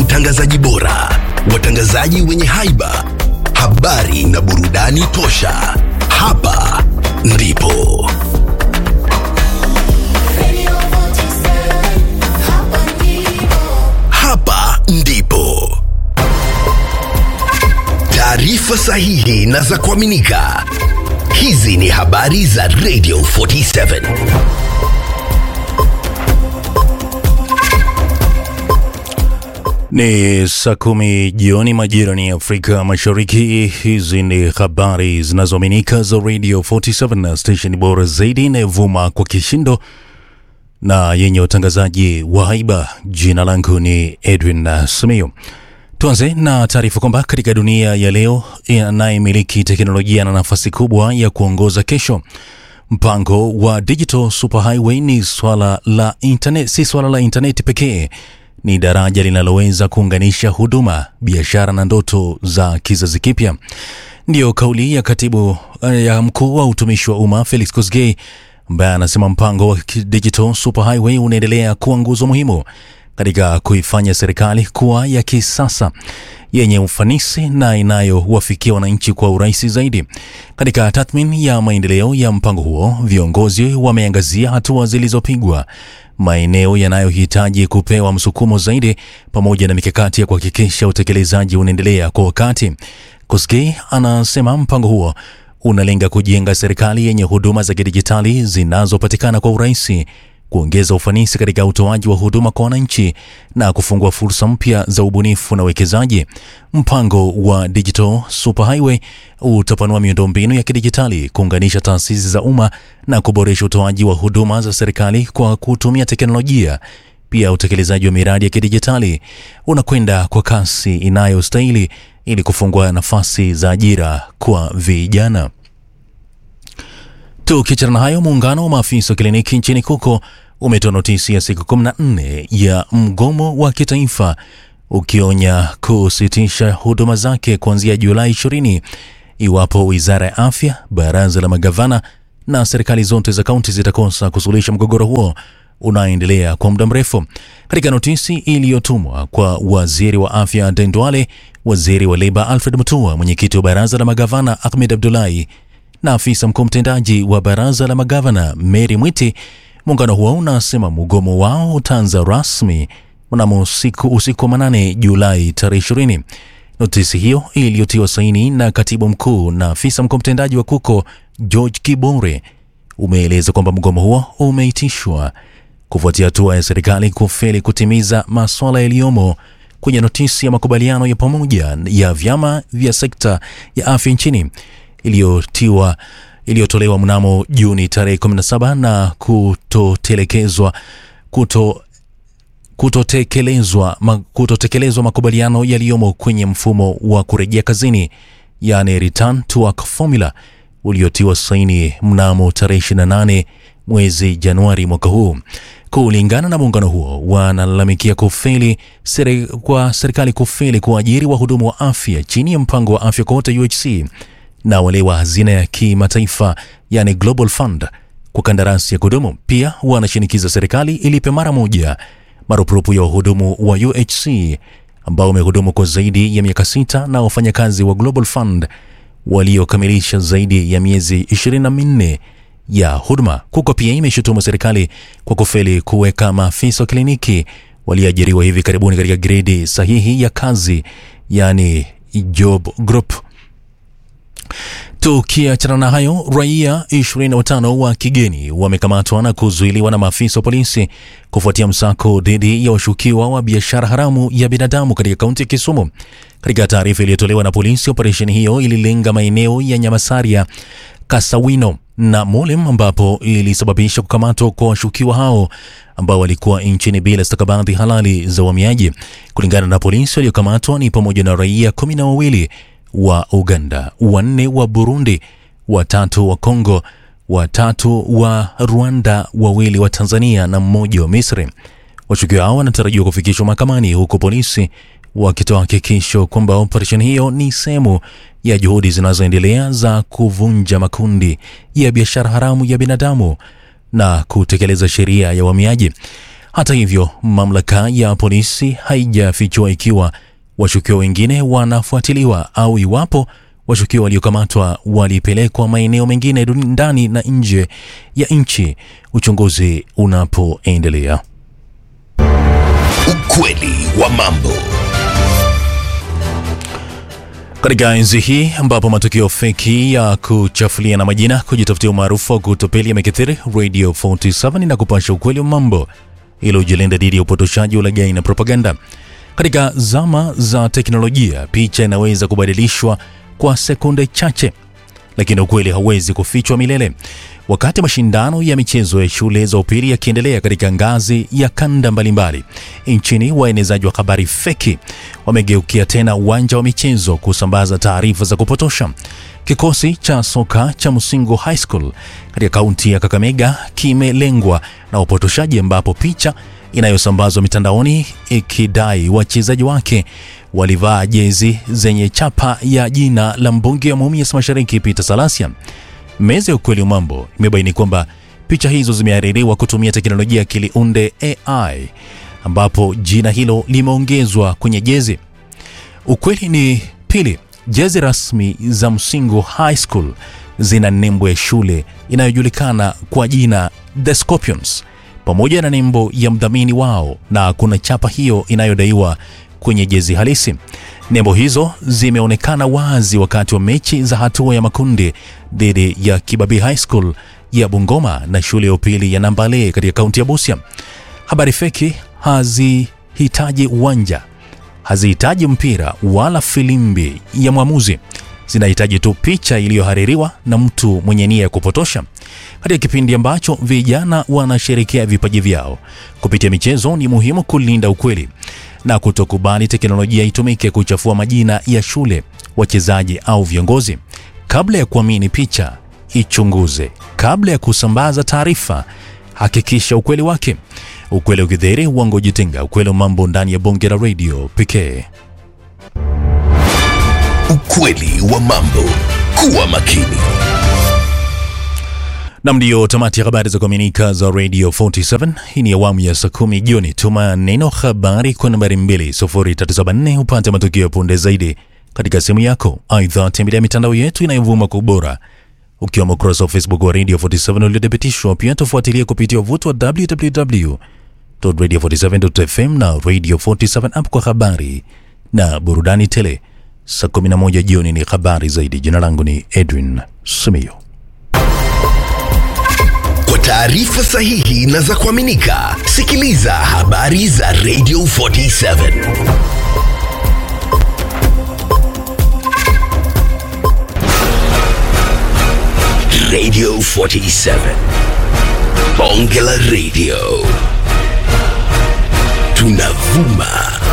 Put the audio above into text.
watangazaji bora, watangazaji wenye haiba, habari na burudani tosha. Hapa ndipo Radio 47, hapa ndipo. hapa ndipo taarifa sahihi na za kuaminika. Hizi ni habari za Radio 47. Ni saa kumi jioni majira ya Afrika Mashariki. Hizi ni habari zinazoaminika za Radio 47 na station bora zaidi inayovuma kwa kishindo na yenye utangazaji wa haiba. Jina langu ni Edwin Simiyu. Tuanze na taarifa kwamba katika dunia ya leo, anayemiliki teknolojia na nafasi kubwa ya kuongoza kesho. Mpango wa Digital Superhighway ni swala la internet, si swala la intaneti pekee ni daraja linaloweza kuunganisha huduma, biashara na ndoto za kizazi kipya. Ndiyo kauli ya katibu ya mkuu wa utumishi wa umma Felix Kosgei, ambaye anasema mpango wa Digital Superhighway unaendelea kuwa nguzo muhimu katika kuifanya serikali kuwa ya kisasa yenye ufanisi na inayowafikia wananchi kwa urahisi zaidi. Katika tathmini ya maendeleo ya mpango huo, viongozi wameangazia hatua zilizopigwa, maeneo yanayohitaji kupewa msukumo zaidi, pamoja na mikakati ya kuhakikisha utekelezaji unaendelea kwa wakati. Koskei anasema mpango huo unalenga kujenga serikali yenye huduma za kidijitali zinazopatikana kwa urahisi kuongeza ufanisi katika utoaji wa huduma kwa wananchi na kufungua fursa mpya za ubunifu na uwekezaji. Mpango wa Digital Superhighway utapanua miundombinu ya kidijitali, kuunganisha taasisi za umma na kuboresha utoaji wa huduma za serikali kwa kutumia teknolojia. Pia utekelezaji wa miradi ya kidijitali unakwenda kwa kasi inayostahili ili kufungua nafasi za ajira kwa vijana. Tukiachana na hayo, muungano wa maafisa wa kliniki nchini Kuko umetoa notisi ya siku 14 ya mgomo wa kitaifa ukionya kusitisha huduma zake kuanzia Julai 20 iwapo wizara ya afya, baraza la magavana na serikali zote za kaunti zitakosa kusuluhisha mgogoro huo unaoendelea kwa muda mrefu. Katika notisi iliyotumwa kwa waziri wa afya Aden Duale, waziri wa leba Alfred Mutua, mwenyekiti wa baraza la magavana Ahmed Abdullahi na afisa mkuu mtendaji wa baraza la magavana Mary Mwiti. Muungano huo unasema mgomo wao utaanza rasmi mnamo usiku, usiku wa manane Julai tarehe ishirini. Notisi hiyo iliyotiwa saini na katibu mkuu na afisa mkuu mtendaji wa KUKO George Kibore umeeleza kwamba mgomo huo umeitishwa kufuatia hatua ya serikali kufeli kutimiza maswala yaliyomo kwenye notisi ya makubaliano ya pamoja ya vyama vya sekta ya afya nchini iliyotiwa iliyotolewa mnamo Juni tarehe 17 na kutotelekezwa kuto kutotekelezwa ma, kutotekelezwa makubaliano yaliyomo kwenye mfumo wa kurejea kazini yani return to work formula uliotiwa saini mnamo tarehe 28 mwezi Januari mwaka huu. Kulingana na muungano huo, wanalalamikia kufeli seri, kwa serikali kufeli kuajiri wahudumu wa afya chini ya mpango wa afya kwa wote UHC na wale wa hazina ya kimataifa yani Global Fund kwa kandarasi ya kudumu. Pia wanashinikiza serikali ilipe mara moja marupurupu ya wahudumu wa UHC ambao wamehudumu kwa zaidi ya miaka sita na wafanyakazi wa Global Fund waliokamilisha zaidi ya miezi 24 ya huduma. KUKO pia imeshutumu serikali kwa kufeli kuweka maafisa wa kliniki walioajiriwa hivi karibuni katika gredi sahihi ya kazi yani job group. Tukiachana na hayo, raia 25 wa kigeni wamekamatwa na kuzuiliwa na maafisa wa polisi kufuatia msako dhidi ya washukiwa wa biashara haramu ya binadamu katika kaunti ya Kisumu. Katika taarifa iliyotolewa na polisi, operesheni hiyo ililenga maeneo ya Nyamasaria, Kasawino na Molem ambapo ilisababisha kukamatwa kwa washukiwa hao ambao walikuwa nchini bila stakabadhi halali za uhamiaji. Kulingana na polisi, waliokamatwa ni pamoja na raia kumi na wawili wa Uganda, wanne wa Burundi, watatu wa Kongo, watatu wa Rwanda, wawili wa Tanzania na mmoja wa Misri. Washukiwa hao wanatarajiwa kufikishwa mahakamani huku polisi wakitoa hakikisho kwamba operesheni hiyo ni sehemu ya juhudi zinazoendelea za kuvunja makundi ya biashara haramu ya binadamu na kutekeleza sheria ya uhamiaji. Hata hivyo, mamlaka ya polisi haijafichua ikiwa washukiwa wengine wanafuatiliwa au iwapo washukiwa waliokamatwa walipelekwa maeneo mengine ndani na nje ya nchi, uchunguzi unapoendelea. Ukweli wa mambo. Katika enzi hii ambapo matukio feki ya kuchafulia na majina, kujitafutia umaarufu wa kutopeli yamekithiri, Radio 47 na kupasha ukweli wa mambo ili ujilinda dhidi ya upotoshaji, ulaghai na propaganda. Katika zama za teknolojia, picha inaweza kubadilishwa kwa sekunde chache, lakini ukweli hauwezi kufichwa milele. Wakati mashindano ya michezo ya shule za upili yakiendelea katika ngazi ya kanda mbalimbali nchini, waenezaji wa habari feki wamegeukia tena uwanja wa michezo kusambaza taarifa za kupotosha. Kikosi cha soka cha Musingo High School katika kaunti ya Kakamega kimelengwa na upotoshaji, ambapo picha inayosambazwa mitandaoni ikidai wachezaji wake walivaa jezi zenye chapa ya jina la mbunge wa Mumias Mashariki Peter Salasia. Meza ya ukweli wa mambo imebaini kwamba picha hizo zimehaririwa kutumia teknolojia ya akili unde AI, ambapo jina hilo limeongezwa kwenye jezi. Ukweli ni pili, jezi rasmi za Msingo High School zina nembo ya shule inayojulikana kwa jina The Scorpions pamoja na nembo ya mdhamini wao, na kuna chapa hiyo inayodaiwa kwenye jezi halisi. Nembo hizo zimeonekana wazi wakati wa mechi za hatua ya makundi dhidi ya Kibabii High School ya Bungoma na shule ya upili ya Nambale katika kaunti ya Busia. Habari feki hazihitaji uwanja, hazihitaji mpira wala filimbi ya mwamuzi, zinahitaji tu picha iliyohaririwa na mtu mwenye nia ya kupotosha. Katika kipindi ambacho vijana wanasherekea vipaji vyao kupitia michezo, ni muhimu kulinda ukweli na kutokubali teknolojia itumike kuchafua majina ya shule, wachezaji au viongozi. Kabla ya kuamini picha, ichunguze. Kabla ya kusambaza taarifa, hakikisha ukweli wake. Ukweli ukidhihiri, uongo ujitenga. Ukweli wa mambo ndani ya bonge la radio pekee. Ukweli wa mambo. Kuwa makini. Nam, ndiyo tamati ya habari za kuaminika za Radio 47. Hii ni awamu ya saa kumi jioni. Tuma neno habari kwa nambari 20374 upate matukio ya punde zaidi katika simu yako. Aidha, tembelea mitandao yetu inayovuma kwa ubora, ukiwemo ukurasa wa Facebook wa Radio 47 uliothibitishwa. Pia tufuatilie kupitia wavuti wa www.radio47.fm na Radio 47 app kwa habari na burudani tele. Saa 11 jioni ni habari zaidi. Jina langu ni Edwin Simiyo. Kwa taarifa sahihi na za kuaminika, sikiliza habari za Radio 47. Radio 47. Bonge la Radio. Tunavuma